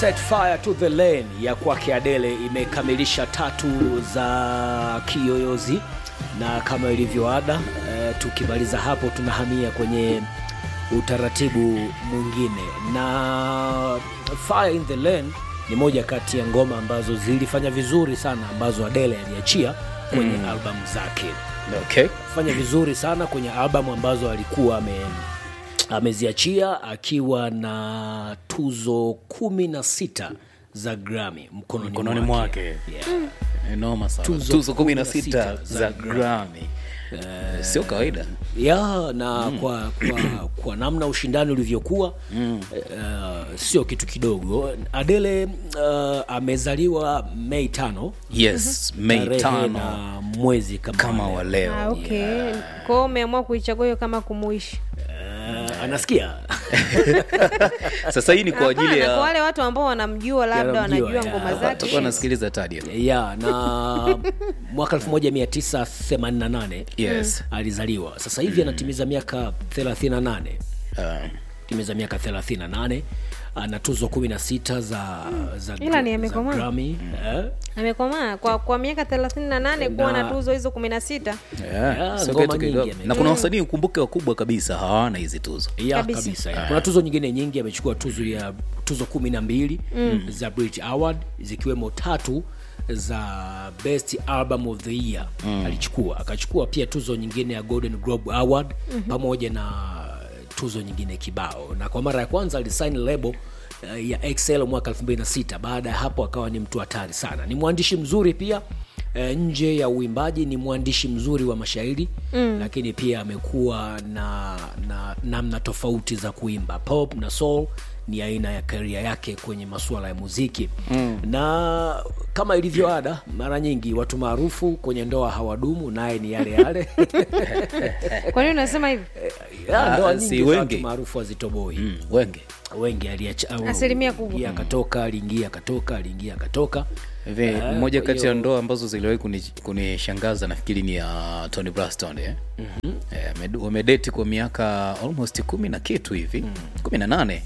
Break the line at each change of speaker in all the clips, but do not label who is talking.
Set Fire to the Lane ya kwake Adele imekamilisha tatu za kiyoyozi, na kama ilivyo ada e, tukimaliza hapo tunahamia kwenye utaratibu mwingine, na Fire in the Lane ni moja kati ya ngoma ambazo zilifanya vizuri sana ambazo Adele aliachia kwenye mm. albamu zake
Okay.
fanya vizuri sana kwenye albamu ambazo alikuwa ame ameziachia akiwa na tuzo kumi na sita za Grammy mkononi,
Mkononi mwake.
Yeah.
Noma sana.
Tuzo
Tuzo 16
16
za
za
Grammy. Sio kawaida.
ya na kwa, kwa, kwa namna ushindani ulivyokuwa mm. uh, sio kitu kidogo. Adele uh, amezaliwa Mei tano
Yes, Mei
tarehe
tano
na mwezi kama,
kama
wa
wa
leo.
leo.
Ah, okay. Kwa hiyo umeamua kuichagua hiyo kama kumuishi.
Uh, anasikia
Sasa hii ni kwa ajili
Hapana, kwa
ya
wale watu ambao wanamjua labda
Wanamjua,
wanajua
ya.
ngoma
watakuwa
zake.
wanasikiliza tadio.
ya na mwaka 1988
Yes.
alizaliwa. Sasa hivi anatimiza miaka 38,
Uh,
timiza miaka 38 ana tuzo 16 za za,
Ila ni
za
amekomaa.
Grammy eh?
Amekomaa kwa kwa miaka 38 kuwa na
Na-
tuzo hizo 16.
yeah,
Yeah,
sio
ngoma
kitu
nyingi
kidogo.
ame-
Na kuna wasanii ukumbuke wakubwa kabisa hawana hizi tuzo.
ya
Kabisa.
kabisa, ya. Kuna tuzo nyingine nyingi, amechukua tuzo ya tuzo kumi na mbili za Brit Award zikiwemo tatu za Best Album of the Year alichukua, akachukua pia tuzo nyingine ya Golden Globe Award pamoja na tuzo nyingine kibao, na kwa mara ya kwanza alisign label eh, ya XL mwaka 2006. Baada ya hapo akawa ni mtu hatari sana, ni mwandishi mzuri pia E, nje ya uimbaji ni mwandishi mzuri wa mashairi mm. lakini pia amekuwa na na namna tofauti za kuimba pop na soul ni aina ya karia yake kwenye masuala ya muziki mm. na kama ilivyo ada mara nyingi watu maarufu kwenye ndoa hawadumu naye ni yale yale
Kwa nini unasema hivi?
Ya, ndoa
Ah,
nyingi
si
za
wengi.
watu maarufu hazitoboi
Mm, wenge.
wengi aliacha au-
Asilimia kubwa.
aliingia akatoka aliingia akatoka aliingia akatoka
Hivi
Eh,
moja
kwa
kati ya
hiyo-
ndoa ambazo ziliwahi kuni- kunishangaza nafikiri ni ya Tony Braxton eh. Eh, wame- wamedeti kwa miaka almost kumi na kitu hivi kumi na nane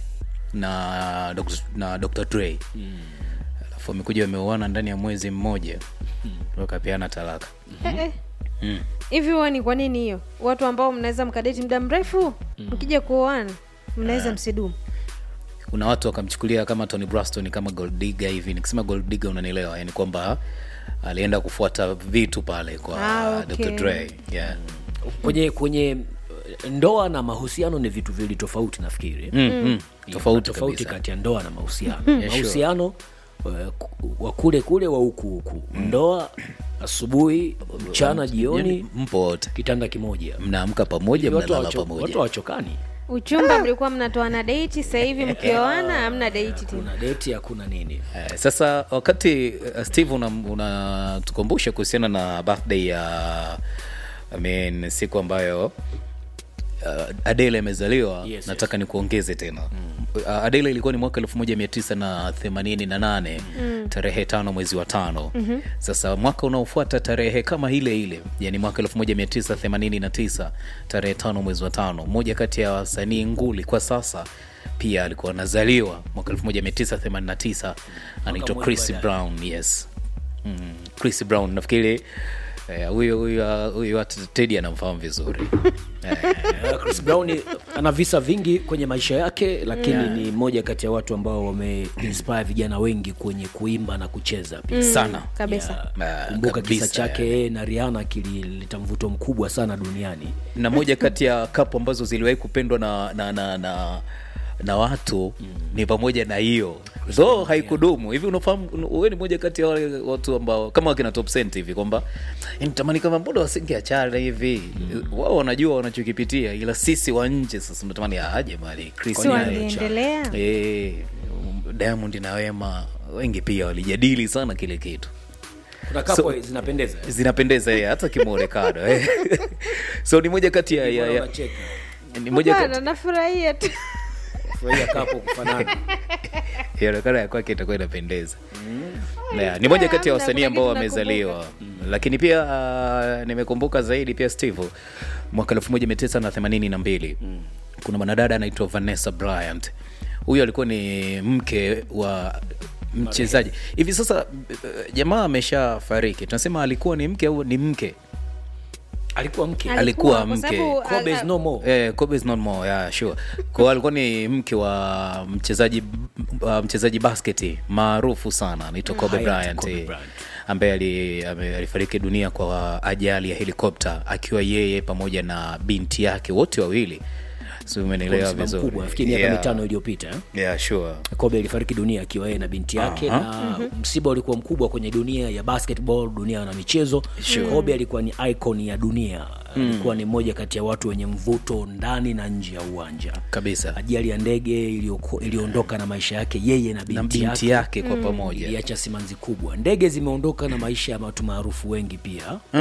na Dr. na Dr. Dre alafu wamekuja wameuana ndani ya mwezi mmoja wakapeana talaka
Eh, eh. Hivi huwa ni kwa nini hiyo? Watu ambao mnaweza mkadeti muda mrefu mkija kuoana mnaweza msidumu.
kuna watu wakamchukulia kama Tony Braxton kama gold digger hivi nikisema gold digger unanielewa yani kwamba alienda kufuata vitu pale kwa
Ah, okay.
Dr. Dre yeah.
kwenye kwenye ndoa na mahusiano ni vitu viwili tofauti nafikiri
mm, mm.
Kuna
tofauti
tofauti
kabisa.
kati ya ndoa na mahusiano
sure.
mahusiano eh, ku- wa kule kule wa huku huku ndoa asubuhi mchana jioni
Yani, mpo wote
kitanda kimoja
mnaamka pamoja
watu
mnalala
hawacho- watu
pamoja
hawachokani
Uchumba mlikuwa mnatoana date, sasa hivi mkioana hamna date tena.
kuna deti hakuna nini
Eh, sasa wakati uh, steve unatukumbusha una tukumbusha kuhusiana na birthday ya I mean, siku ambayo uh, adele amezaliwa
Yes,
nataka nikuongeze tena uh, adele ilikuwa ni mwaka elfu moja mia tisa na themanini na nane tarehe tano mwezi wa tano sasa mwaka unaofuata tarehe kama ile ile yani mwaka elfu moja mia tisa themanini na tisa tarehe tano mwezi wa tano mmoja kati ya wasanii nguli kwa sasa pia alikuwa anazaliwa mwaka 1989 anaitwa
mmoja
chris
baadaye.
brown yes mm, chris brown nafikiri eh, huyo huyo huyo hata tedi anamfahamu vizuri
Eh, Chris Brown ana visa vingi kwenye maisha yake lakini ni mmoja kati ya watu ambao wameinspire vijana wengi kwenye kuimba na kucheza pia
sana
Kabisa.
Ah,
kumbuka kisa
kabisa,
chake yeye na Rihanna kilileta mvuto mkubwa sana duniani
na moja kati ya kapu ambazo ziliwahi kupendwa na na na, na na watu ni pamoja na hiyo so haikudumu hivi unafahamu wewe ni moja kati ya wale watu ambao kama wakina top cent hivi kwamba nitamani kama mbona wasingeachana hivi wao wanajua wanachokipitia ila sisi wa nje sasa tunatamani aje mali Chris
Si
naye.
wangeendelea?
eh Diamond na Wema wengi pia walijadili sana kile kitu
kuna kapo zinapendeza
zinapendeza eh, hata kimuonekano eh. so ni moja kati ya, ya,
Mbona
ya
unacheka?
ni moja
Hapana,
kati
nafurahia tu.
Furahia kapo kufanana
inaonekana ya kwake itakuwa inapendeza Na, ni moja kati ya
Hamna,
wasanii
kuna
ambao
kitu
wamezaliwa lakini pia uh, nimekumbuka zaidi pia steve mwaka 1982 kuna mwanadada anaitwa vanessa bryant huyu alikuwa ni mke wa mchezaji hivi sasa eh, jamaa ameshafariki tunasema alikuwa ni mke au ni mke
alikuwa mke
Alikuwa
kwa
mke.
sababu,
Kobe is
ah,
no more.
Eh, Kobe is not more, yeah, sure. Kwa hiyo alikuwa ni mke wa mchezaji uh, mchezaji basketi maarufu sana anaitwa Kobe
Hayati
Bryant
Kobe
eh,
Bryant.
ambaye ali- ame- alifariki dunia kwa ajali ya helikopta akiwa yeye pamoja na binti yake wote wawili si umenielewa
Msiba
vizuri
mkubwa nafikiri miaka
Yeah.
mitano iliyopita eh?
Yeah, sure.
kobe alifariki dunia akiwa yeye na binti yake
Aha.
na msiba ulikuwa mkubwa kwenye dunia ya basketball dunia na michezo kobe alikuwa ni icon ya dunia alikuwa ni mmoja kati ya watu wenye mvuto ndani na nje ya uwanja
kabisa
ajali ya ndege iliyoko- iliondoka na maisha yake yeye na binti,
na binti
yake
yake kwa pamoja
iliacha simanzi kubwa ndege zimeondoka na maisha ya watu maarufu wengi pia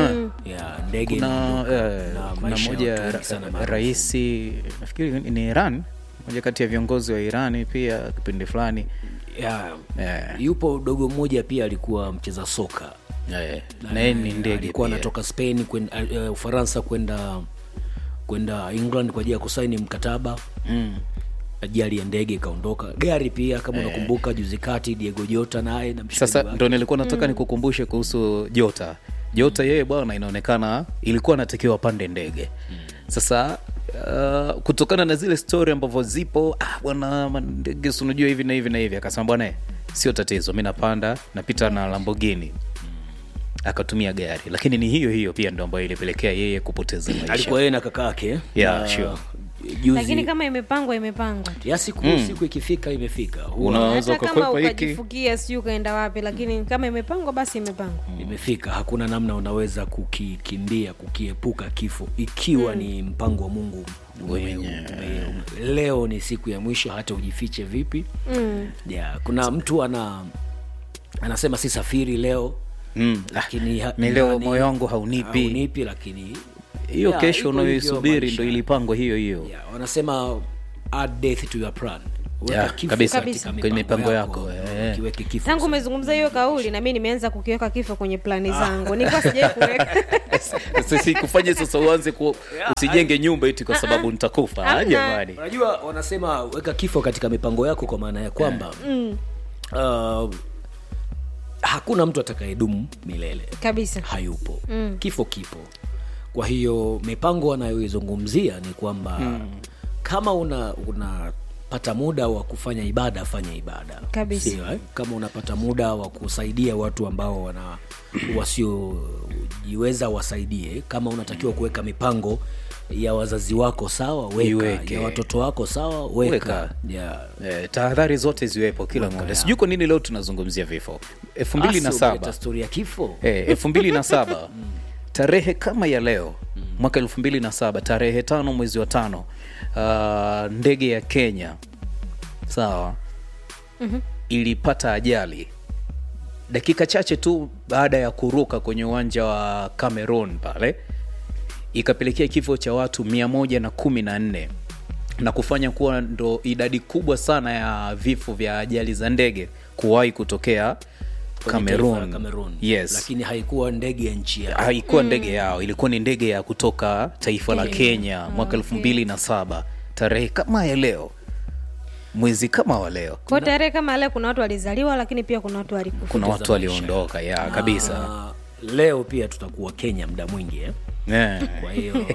ya ndege
kuna,
imeondoka
eh,
na
kuna
maisha ya
moja
watu wengi sana maarufu.
raisi nafikiri ni iran moja kati ya viongozi wa irani pia kipindi fulani
ya,
Yeah.
yupo dogo mmoja pia alikuwa mcheza soka
Eh, na yeye ni ndege
alikuwa
pia.
anatoka spain kwenda uh, ufaransa kwenda kwenda england kwa ajili ya kusaini mkataba
mm.
ajali ya ndege ikaondoka gari pia kama unakumbuka juzi kati diego jota naye na mshikaji
sasa
wake.
ndo nilikuwa nataka nikukumbushe kuhusu jota jota yeye bwana inaonekana ilikuwa anatakiwa pande ndege sasa uh, kutokana na zile story ambavyo zipo ah, bwana ma- ndege si unajua hivi na hivi na hivi akasema bwana eh, sio tatizo mi napanda napita na lambogini akatumia gari lakini ni hiyo hiyo pia ndo ambayo ilipelekea yeye kupoteza maisha
alikuwa yeye na kaka yake
Yeah,
na
sure.
juzi
lakini kama imepangwa imepangwa tu.
ya siku siku ikifika imefika Huwa
Unaweza
hata kama
ukakwepa hiki
ukajifukia sijui ukaenda wapi lakini kame imepangwa basi imepangwa
imefika hakuna namna unaweza kukikimbia kukiepuka kifo ikiwa ni mpango wa mungu ume-
Wenyewe.
ume- leo ni siku ya mwisho hata ujifiche vipi
mm.
yeah, kuna mtu ana anasema si safiri leo
Mm.
lakini ha-
mi leo
ndani-
moyo wangu haunipi
haunipi lakini
hiyo
Yeah,
kesho
iko hivyo
unayoisubiri
maisha.
ndo ilipangwa hiyo hiyo
yeah, wanasema add death to your plan Weka
Yeah,
kifo
kabisa.
katika
Kwenye mipango yako, eh.
kiweke kifo
tangu umezungumza hiyo kauli na mi nimeanza kukiweka kifo kwenye plani zangu nilikuwa sijai kuweka
sisi kufanye sasa uanze ku, usijenge nyumba iti kwa sababu nitakufa Ah,
Hamna.
jamani
unajua wanasema weka kifo katika mipango yako kwa maana ya kwamba uh, hakuna mtu atakayedumu milele
kabisa
hayupo mm. kifo kipo kwa hiyo mipango anayoizungumzia ni kwamba mm. kama una unapata muda wa kufanya ibada fanya ibada
Kabisa.
Sio, eh? kama unapata muda wa kusaidia watu ambao wana wasiojiweza wasaidie kama unatakiwa kuweka mipango ya wazazi wako sawa weka
Iweke.
ya watoto wako sawa weka,
Weka.
Yeah.
Eh, tahadhari zote ziwepo kila moja sijui kwa nini leo tunazungumzia vifo elfu mbili na
Basi
saba
umeleta stori ya kifo
Eh, elfu mbili na saba tarehe kama ya leo mwaka elfu mbili na saba tarehe tano mwezi wa tano uh, ndege ya kenya sawa ilipata ajali dakika chache tu baada ya kuruka kwenye uwanja wa cameroon pale ikapelekea kifo cha watu mia moja na kumi na nne na kufanya kuwa ndo idadi kubwa sana ya vifo vya ajali za ndege kuwahi kutokea
kwenye taifa la
cameroon
Cameroon.
yes
lakini haikuwa ndege ya nchi yao
haikuwa ndege yao ilikuwa ni ndege ya kutoka taifa la
Kenya.
kenya mwaka elfu mbili na saba tarehe kama ya leo mwezi kama wa leo
kwao tarehe kama leo kuna watu walizaliwa lakini pia kuna watu walikufa
kuna watu waliondoka ya kabisa
Ah, leo pia tutakuwa kenya muda mwingi eh?
yeah.
kwa hiyo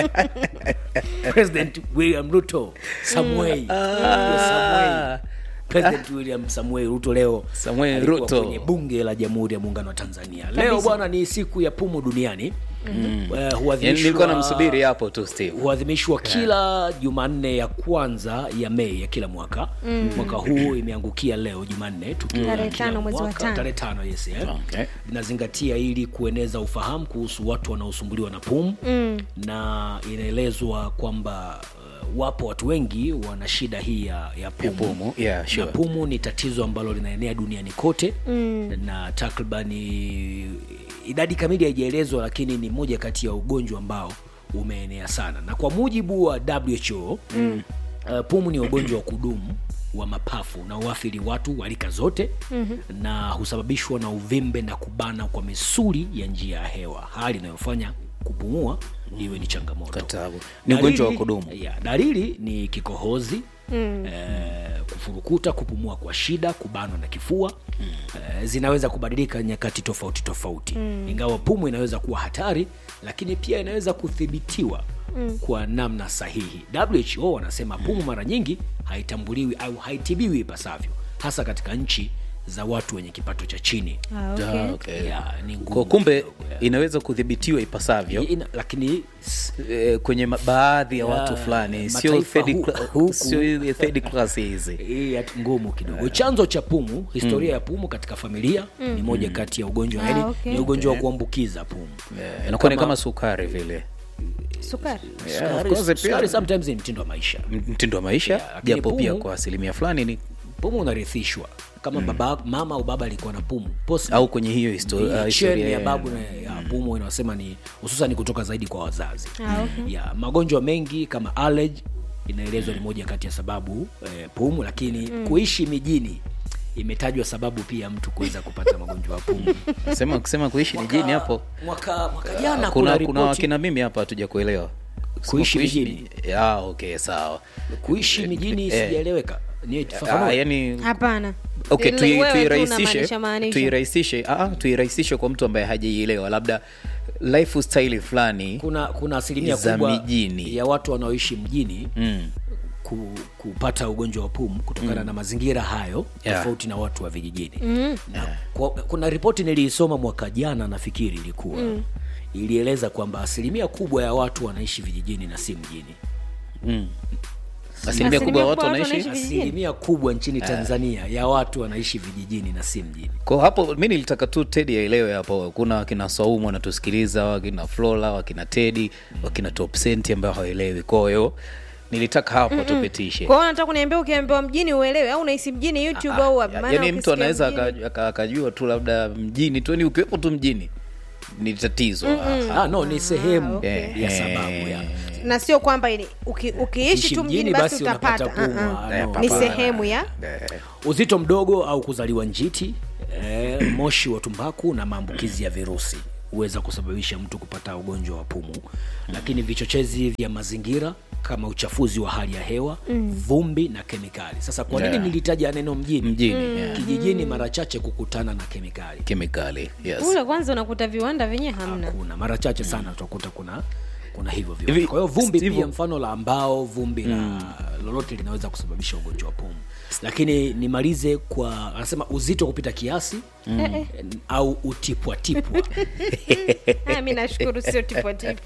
president william ruto samwei Samwei. president william samuel ruto leo
Samuel
alikuwa
Ruto.
kwenye bunge la jamhuri ya muungano wa tanzania leo bwana ni siku ya pumu duniani mm-hmm. uh,
yani nilikuwa namsubiri hapo tu steve
huadhimishwa kila jumanne ya kwanza ya mei ya kila mwaka mm. mwaka huu imeangukia leo jumanne tukiwa
Tarehe
kila
tano mwezi wa
mwaka-
tano.
tarehe tano yes, eh.
Okay.
inazingatia ili kueneza ufahamu kuhusu watu wanaosumbuliwa na pumu mm. na inaelezwa kwamba uh, wapo watu wengi wana shida hii ya, ya pumu,
pumu, yeah, sure.
na pumu ni tatizo ambalo linaenea duniani kote mm. na takribani idadi kamili haijaelezwa lakini ni moja kati ya ugonjwa ambao umeenea sana na kwa mujibu wa who mm. uh, pumu ni ugonjwa wa kudumu wa mapafu na uathiri watu wa rika zote mm-hmm. na husababishwa na uvimbe na kubana kwa misuli ya njia ya hewa hali inayofanya kupumua iwe ni changamoto
Katabu. Ni ugonjwa wa
Dalili-
kudumu.
ya, dalili ni kikohozi mm. eh, kufurukuta kupumua kwa shida kubanwa na kifua mm. uh, zinaweza kubadilika nyakati tofauti tofauti mm. ingawa pumu inaweza kuwa hatari lakini pia inaweza kudhibitiwa mm. kwa namna sahihi who wanasema pumu mara nyingi haitambuliwi au haitibiwi ipasavyo hasa katika nchi za watu wenye kipato cha chini
Ah, okay.
Ah, okay.
ya, ni ngumu
kwa kumbe
kidogo, ya.
inaweza kudhibitiwa ipasavyo
Ina, lakini s-
eh, kwenye ma- baadhi ya
Ya,
watu fulani sio
mataifa
third
hu-
cla-
huku.
sio ile third class hizi
hii ya- ngumu kidogo chanzo cha pumu historia ya pumu katika familia ni moja kati ya ugonjwa
Ah,
yani
okay.
ni ugonjwa wa kuambukiza pumu
Eh, inakuwa ni kama sukari vile
sukari
Yeah, of
Sukari-
course pia.
sukari sometimes ni mtindo wa maisha
M- mtindo wa maisha
Yeah, lakini
japo pia
pumu-
kwa asilimia fulani ni
pumu unarithishwa kama baba mama au baba alikuwa na pumu Post-
au kwenye hiyo histo-
ni
ah,
chain
historia
ya
ya-
babu na ya pumu inasema ni hususan kutoka zaidi kwa wazazi
Ah, okay.
ya magonjwa mengi kama allergy inaelezwa ni moja kati ya sababu eh, pumu lakini kuishi mijini imetajwa sababu pia mtu kuweza kupata magonjwa ya pumu
sema kusema kuishi mijini hapo
mwaka mwaka jana kuna,
kuna kuna
ripoti
wakina mimi hapa hatuja kuelewa
Kuishi mijini?
ah, okay sawa
kuishi mijini
Eh.
sijaeleweka ni
ah,
fafanua
yani
hapana
okay,
Ile
tui-
wewe tu
tuirahisishe
unamaanisha maanisha.
tuirahisishe ah, ah, tuirahisishe kwa mtu ambaye hajaielewa labda lifestyle fulani
kuna kuna asilimia
Za
kubwa
mijini.
ya watu wanaoishi mjini
mm.
ku, kupata ugonjwa wa pumu kutokana na mazingira hayo
Yeah.
tofauti na watu wa vijijini na kwa, kuna ripoti niliisoma mwaka jana nafikiri ilikuwa ilieleza kwamba asilimia kubwa ya watu wanaishi vijijini na si mjini
asilimia kubwa ya watu wanaishi
Vijijini.
asilimia kubwa nchini tanzania ya watu wanaishi vijijini na si mjini
kwa hapo mi nilitaka tu tedi aelewe hapo kuna wakina saumu wanatusikiliza wakina flora wakina tedi wakina top senti ambayo hawaelewi kwa hiyo nilitaka hapo tupitishe
kwa hiyo nataka kuniambia ukiambiwa mjini uelewe au unahisi mjini youtube au wapi? Maana
yaani mtu
ukisikia
anaweza
mjini-
aka- aka- akajua tu labda mjini tu ni ukiwepo tu mjini ni tatizo
ah, no ni sehemu
okay.
ya sababu ya
na sio kwamba ili- uki, ukiishi
Ukiishi
tu mjini
mjini
basi
basi
utapata
unapata pumu,
Ah, ah.
ah, no.
ni
Hapana.
sehemu ya
uzito mdogo au kuzaliwa njiti eh, moshi wa tumbaku na maambukizi ya virusi huweza kusababisha mtu kupata ugonjwa wa pumu lakini vichochezi vya mazingira kama uchafuzi wa hali ya hewa vumbi na kemikali sasa kwa nini
Yeah.
nilitaja neno mjini
mjini yeah.
kijijini mara chache kukutana na kemikali
kemikali yes
kule kwanza unakuta viwanda vyenye hamna
kuna mara chache sana utakuta kuna kuna hivyo
Hivi,
viwanda. kwa hiyo vumbi
Steve-
pia mfano la ambao vumbi la lolote linaweza kusababisha ugonjwa wa pumu lakini nimalize kwa anasema uzito kupita kiasi
Eh,
au utipwatipwa
Ah, mi nashukuru sio tipwatipu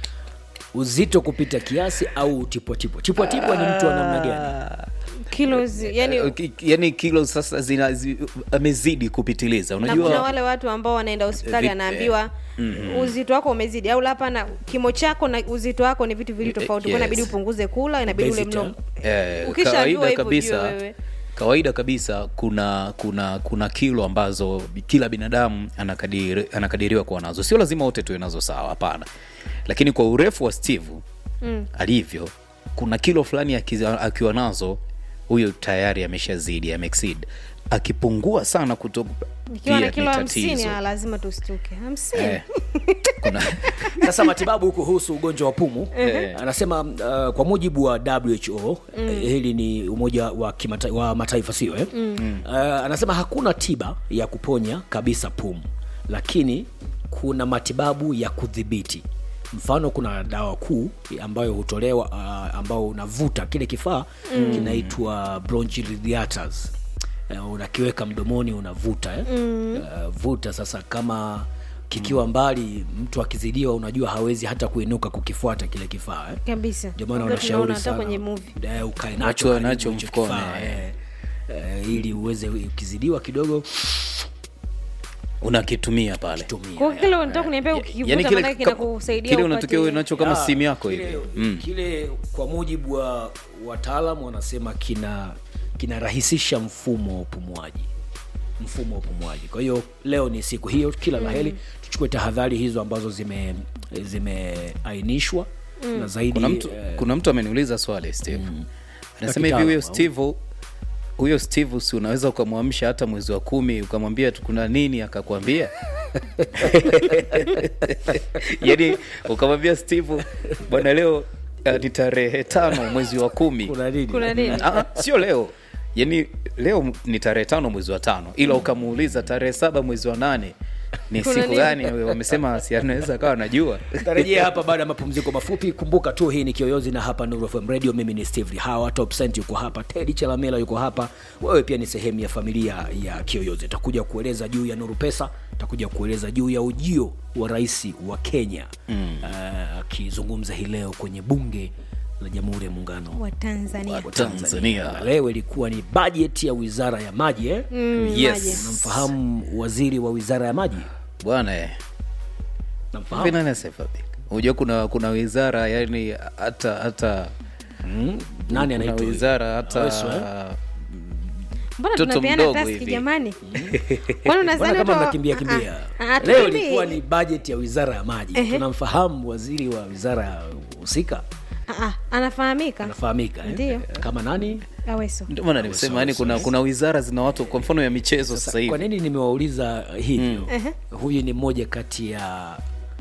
uzito kupita kiasi au utipwatipwa tipwatipwa ni mtu wa namna gani
kilos yani
Eh, ki- yani kilo sasa zina zi, amezidi kupitiliza
na kuna
unajua
wale watu ambao wanaenda hospitali
Vi-
anaambiwa uzito wako umezidi au hapana kimo chako na uzito wako ni vitu vili tofauti
yes.
yes. inabidi upunguze kula inabidi ule
Obesity,
mlo
eh,
Ukishajua
kawaida
hivyo,
kabisa
ujue wewe.
kawaida kabisa kuna kuna kuna kilo ambazo kila binadamu anakadiri, anakadiriwa kuwa nazo sio lazima wote tuwe nazo sawa hapana lakini kwa urefu wa steve mm. alivyo kuna kilo fulani akiza- akiwa nazo huyo tayari ameshazidi ameexceed akipungua sana kutoka
ikiwa
pia
na
ni
kilo hamsini
tatizo.
ah, lazima tustuke hamsini
Eh, kuna
sasa matibabu kuhusu ugonjwa wa pumu anasema uh, kwa mujibu wa who eh, hili ni umoja wa, kimata, wa mataifa sio eh? uh, anasema hakuna tiba ya kuponya kabisa pumu lakini kuna matibabu ya kudhibiti mfano kuna dawa kuu ambayo hutolewa uh, ambao unavuta kile kifaa mm. kinaitwa bronchodilators uh, unakiweka mdomoni unavuta eh? mm. uh, vuta sasa kama kikiwa mbali mtu akizidiwa unajua hawezi hata kuinuka kukifuata kile kifaa eh?
kabisa
ndio maana
Ndio
wanashauri
tunaona hata
sana
kwenye movie
eh, ukae
Watu
nacho karibu
wanacho
hicho
mfukoni,
kifaa,
eh.
eh, eh, ili uweze ukizidiwa kidogo
unakitumia pale
tumia
kwa kile unataka kuniambia ukivuta
yani kile,
maanake
ka-
kinakusaidia
kile
upate-
unatokea uwe nacho kama
Ya,
simu yako
kile,
hivi mm.
kile kwa mujibu wa wataalam wanasema kina kinarahisisha mfumo wa upumuaji mfumo wa upumuaji kwa hiyo leo ni siku hiyo kila la heri tuchukue tahadhari hizo ambazo zime zimeainishwa na zaidi
kuna mtu
eh,
kuna mtu ameniuliza swali steve anasema hivi
kitaalamu,
huyo
au?
steve huyo steve si unaweza ukamwamsha hata mwezi wa kumi ukamwambia tu kuna nini akakwambia yaani ukamwambia steve bwana leo uh, ni tarehe tano mwezi wa kumi
kuna nini
kuna nini
Ah, ah, sio leo yani leo ni tarehe tano mwezi wa tano ila ukamuuliza tarehe saba mwezi wa nane ni
Kuna
siku
nini?
gani wamesema si anaweza akawa anajua
tarejea hapa baada ya mapumziko mafupi kumbuka tu hii ni kioyozi na hapa Nuru FM radio mimi ni steve hawa top cent yuko hapa tedi chalamela yuko hapa wewe pia ni sehemu ya familia ya kioyozi takuja kueleza juu ya nuru pesa takuja kueleza juu ya ujio wa rais wa kenya akizungumza hii leo kwenye bunge la jamhuri ya muungano
wa tanzania
wa
Tanzania.
Na leo ilikuwa ni bajeti ya wizara ya maji eh?
Mm,
yes
namfahamu waziri wa wizara ya maji
bwana eh.
namfahamu
Hivi nani asiyefadhika? unajua kuna kuna wizara yani hata hata
mm? nani
kuna
anaitwa huyu?
wizara hata
Aweso, eh?
mbona
Mtoto
tunapeana
mdogo
taski
hivi.
jamani kwani
Bwana
unazani
kama
watu-
mnakimbia
Ah,
kimbia
ah, ah,
leo
hatukimbii.
ilikuwa ni bajeti ya wizara ya maji
Ehe.
tunamfahamu waziri wa wizara ya husika
Ah, ah, anafahamika
anafahamika eh?
Ndiyo.
kama nani
aweso
ndio maana nimesema yani kuna kuna wizara zina watu kwa mfano ya michezo sasa
kwa
hivi
nini nimewauliza hivyo
Ehe.
huyu ni mmoja kati ya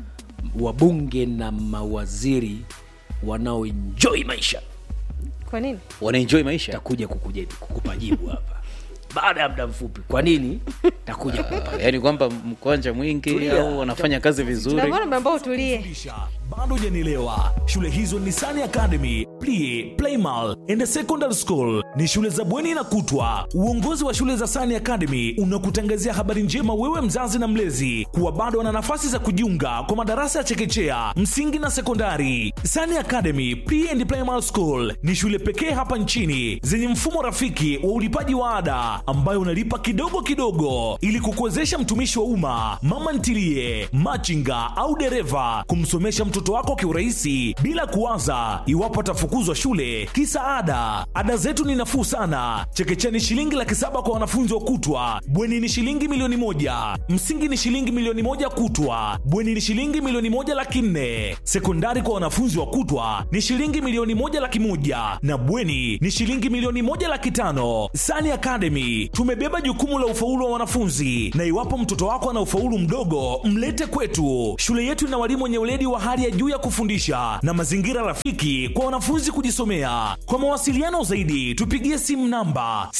wabunge na mawaziri wanaoenjoi maisha
kwa nini
wanaenjoy maisha
takuja kukuja- kukupa jibu hapa baada ya muda mfupi kwa nini takuja kukupa
yaani kwamba mkwanja mwingi
Tulia.
au wanafanya kazi vizuri
navona ambao utulie
kufundisha bado hujanielewa shule hizo ni Sani Academy, Plie, Playmal and Secondary School ni shule za bweni na kutwa. Uongozi wa shule za Sani Academy unakutangazia habari njema wewe mzazi na mlezi kuwa bado wana nafasi za kujiunga kwa madarasa ya chekechea, msingi na sekondari. Sani Academy Pre and Primary School ni shule pekee hapa nchini zenye mfumo rafiki wa ulipaji wa ada ambayo unalipa kidogo kidogo ili kukuwezesha mtumishi wa umma, mama ntilie, machinga au dereva kumsomesha mtoto wako kiurahisi bila kuwaza iwapo atafukuzwa shule kisa ada. Ada zetu ni nafuu sana. Chekechea ni shilingi laki saba kwa wanafunzi wa kutwa, bweni ni shilingi milioni moja, msingi ni shilingi milioni moja kutwa, bweni ni shilingi milioni moja laki nne, sekondari kwa wanafunzi wa kutwa ni shilingi milioni moja laki moja na bweni ni shilingi milioni moja laki tano. Sani Academy tumebeba jukumu la ufaulu wa wanafunzi, na iwapo mtoto wako ana ufaulu mdogo, mlete kwetu. Shule yetu ina walimu wenye weledi wa hali ya juu ya kufundisha na mazingira rafiki kwa wanafunzi kujisomea. Kwa mawasiliano zaidi, tupigie simu namba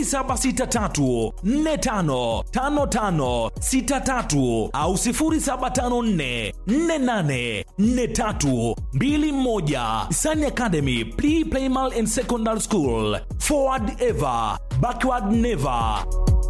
0763455563 au 0754484321. Sani Academy Pre Primary and Secondary School. Forward ever, backward never.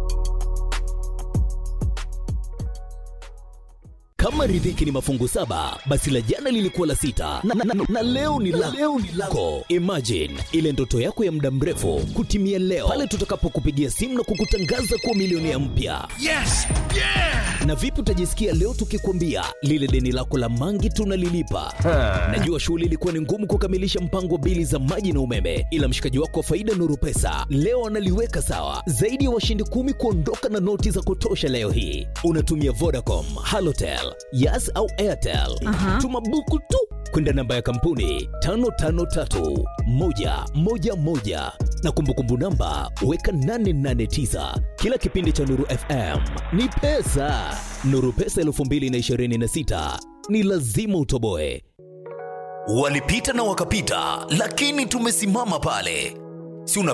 kama riziki ni mafungu saba basi la jana lilikuwa la sita na, na, na, na leo ni la leo ni lako imagine ile ndoto yako ya muda mrefu kutimia leo pale tutakapokupigia simu na kukutangaza kuwa milionea mpya
Yes! Yeah!
na vipi utajisikia leo tukikwambia lile deni lako la mangi tunalilipa najua shughuli ilikuwa ni ngumu kukamilisha mpango wa bili za maji na umeme ila mshikaji wako wa faida nuru pesa leo analiweka sawa zaidi ya washindi kumi kuondoka na noti za kutosha leo hii unatumia vodacom halotel yas au airtel tuma buku tu kwenda namba ya kampuni 553111 na kumbukumbu namba weka 889 kila kipindi cha nuru fm ni pesa nuru pesa 226 ni lazima utoboe walipita na wakapita lakini tumesimama pale si una